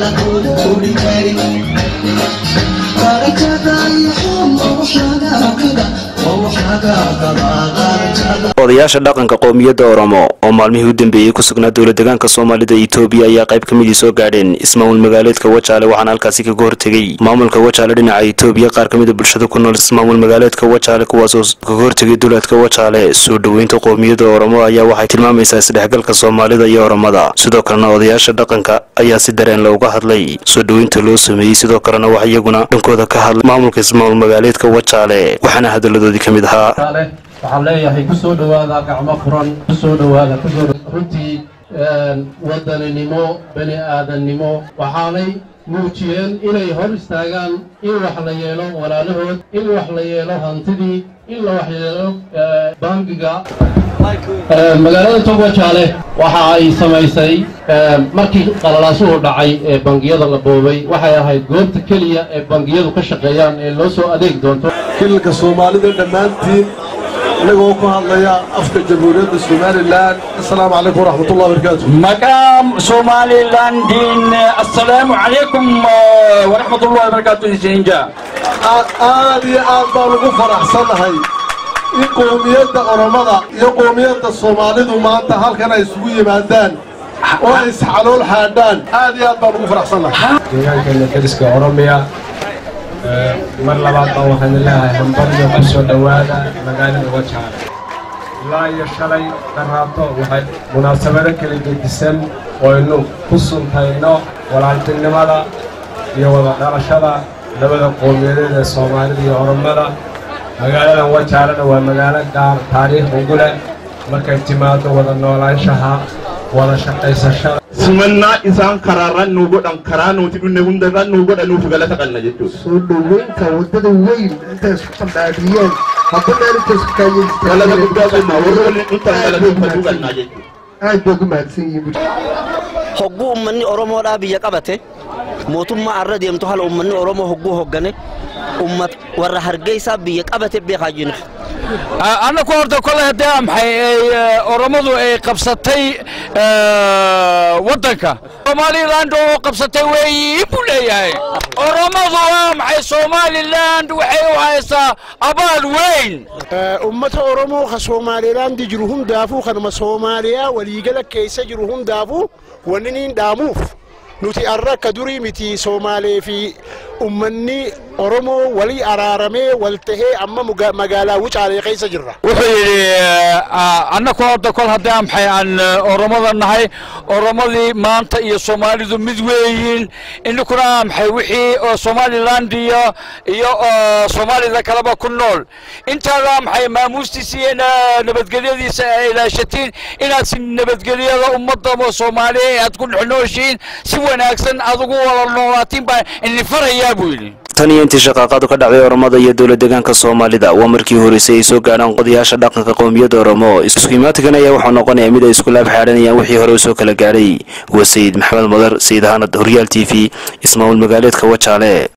odayaasha dhaqanka qoomiyadda oromo oo maalmihii u dambeeyey ku sugnaa dowla degaanka soomaalida itoobiya ayaa qayb ka midii soo gaadheen ismaamul magaaleedka wajaale waxaana halkaasi kaga hortegey maamulka wajaale dhinaca itoobiya qaar ka mida bulshada ku nool ismaamul magaaleedka wajaale kuwaasoo kaga hortegay duleedka wajaale soo dhoweynta qoomiyadda oromo ayaa waxay tilmaamaysaa isdhexgalka soomaalida iyo oromada sidoo kalena odayaasha dhaqanka ayaa si dareen looga hadlay soo dhoweynta loo sameeyey sidoo kalena wax iyaguna dhankooda ka hadlay maamulka ismaamul magaaleedka wajaale waxaana hadaladoodii ka mid ahaa waxaan leeyahay ku soo dhowaada gacmo furan ku soo dhowaada kusoo runtii wadaninimo bani aadannimo waxaanay muujiyeen inay hor istaagaan in wax la yeelo walaalahood in wax la yeelo hantidii in la wax yeelo bangiga magaalada togwajaale waxa ay samaysay markii qalalaasuhu dhacay ee bangiyada la boobay waxay ahayd goobta keliya ee bangiyadu ka shaqeeyaan ee loo soo adeeg doonto kililka soomaalida dhammaantiin inagoo ku hadlaya afka jamhuuriyadda somalilan assalaamu calaykum waraxmatullahi wabarakaatu مقام صومالي لاندين السلام عليكم ورحمة الله وبركاته سينجا aad iyo aad baan ugu faraxsanahay in qoomiyadda oromada iyo qoomiyadda soomaalidu maanta halkan ay isugu yimaadaan oo ay isxalool xaadhaan aad iyo aad baan ugu faraxsanahay deegaankeena deriska oromiya mar labaad baan waxaan leeyahay hambaryo ku soo dhowaada magaalada wajaale ilaa iyo shalay daraato waxay munaasabado kala gedisan oynu ku suntayno walaaltinimada iyo wada dhalashada labada qowmiyadeed ee soomaalida iyo oromada magaaladan wajaalena waa magaalo gaar taariikh ugu leh markay timaado wada noolaanshaha wada shaqaysashada simannaa isaan karaarran nuu godhan karaa nuti dhunne hundarran nuu godhanuuf galata qabna jechuudha. soo dhoweynta waddada weyn intay isku qandhaadhiyeen hadda meel intay isku Galata guddaa qabna warra waliin dhuntan galatuufatu qabna jechuudha. aad bay ugu mahadsan yihiin hogguu ummanni oromoodhaa biyya qabate mootummaa arra deemtu haala ummanni oromoo hogguu hoggane ummat warra hargeysaa biyya qabate beekaa jiru. annaku horta kole haddee maxay ay oromadu ay qabsatay waddanka somaliland oo qabsatay weeyi buu leeyahay oromadu waa maxay somaliland waxay u haysaa abaal weyn ummata oromoo ka somaalilaandi jiru hundaafuu kanuma soomaaliyaa waliigala keessa jiru hundaafuu wanni niin dhaamuuf nuti arra akka durii miti soomaalee fi ummanni oromoo walii araaramee wal tahee amma muga- magaalaa wucaalee keessa jirra wuxuu yidhi annaku horta kol haddii aan maxay aan oromada nahay oromadii maanta iyo soomaalidu mid weeyiin ininkuna maxay wixii oo somaliland iyo iyo oo soomaalida kaleba ku nool intaada maxay maamuustiisa iyo na- nabadgelyadiisa ay ilaashatiin inaad si nabadgelyada ummadda soomaaliya aad ku dhex nooshiin si wanaagsan aad ugu wada noolaatiin baa ini farayaa buu yidhi tan iyo intii shaqaaqadu ka dhacday oromada iyo dowla degaanka soomaalida waa markii horeysay ay soo gaadhaan qodayaasha dhaqanka qowmiyadda oromo isku imaatigan ayaa waxaa noqonaya mid ay isku laab xaadhanayaan wixii hore u soo kala gaadhay waa sayid maxamed madar sayid ahaanad horyaal t v ismaamul magaaleedka wajaale